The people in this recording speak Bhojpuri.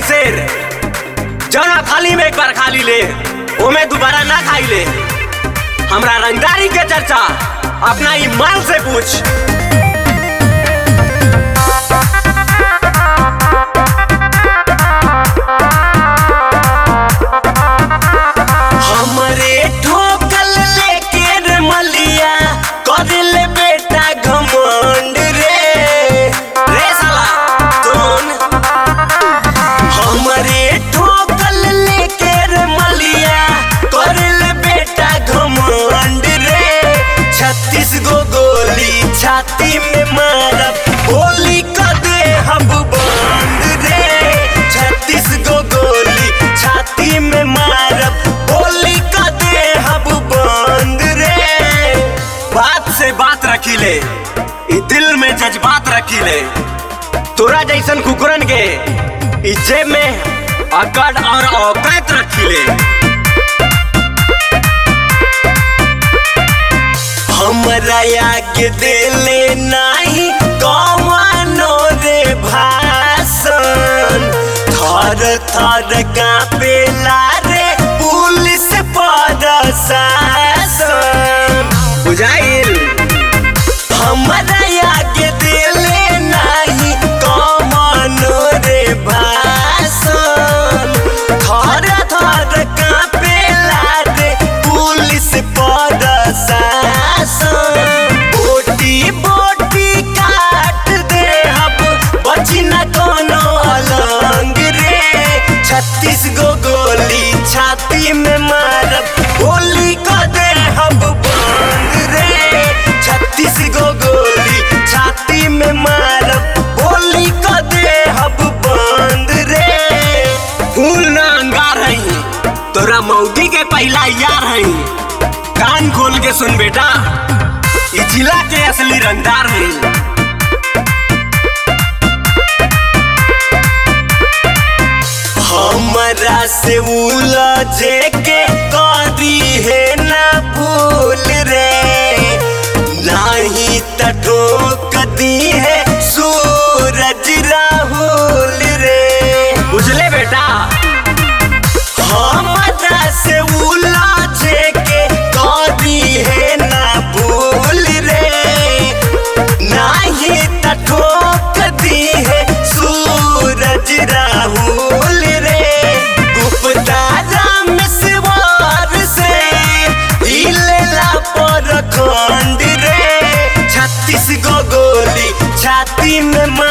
शेर जौना थाली में एक बार खा ली ले ओमे दोबारा ना खाई ले हमरा रंगदारी के चर्चा अपना ईमान से पूछ हमरे ठोकल लेके रे मलिया कर ले बेटा घमंड रे रे साला कौन हमरे ठोकल लेके रे मलिया कर ले बेटा घमंड रे छत्तीस गो गोली छाती में मारब गोली कर दे हम बंद रे छत्तीस गो गोली छाती में मारब गोली कर दे हम बंद रे बात से बात रखी ले ई दिल में जज्बात रखी ले तोरा जैसन कुकुरन के ई जेब में अकड़ और औकात रखी ले हमरा आगे देले नाही कमानो रे भाषण थर थर कापेला रे पुलिस प्रशासन बुझाइल हमरा आगे देले नाही कमानो रे भाषण थर थर कापेला रे पुलिस प्रशासन बोटी बोटी काट दे अब बची न कोनो अलंग रे छत्तीस गो गोली छाती में मारब गोली कर दे हम बंद रे छत्तीस गो गोली छाती में मारब गोली कर दे हम बंद रे फूल ना अंगार हई तोरा मौगी के पहला यार हई कान खोल के सुन बेटा ई जिला के असली रंगदार है हमरा से उलझे के करी है ना भूल रे नहीं त ठोक दी है सूरज राहुल रे बुझले बेटा हमरा से उलझे के करी है ना भूल रे नाही त ठोक दी है सूरज राहुल रे गुप्ता राम सिवार से हिलेला पर खंड रे छत्तीस गो गोली छाती में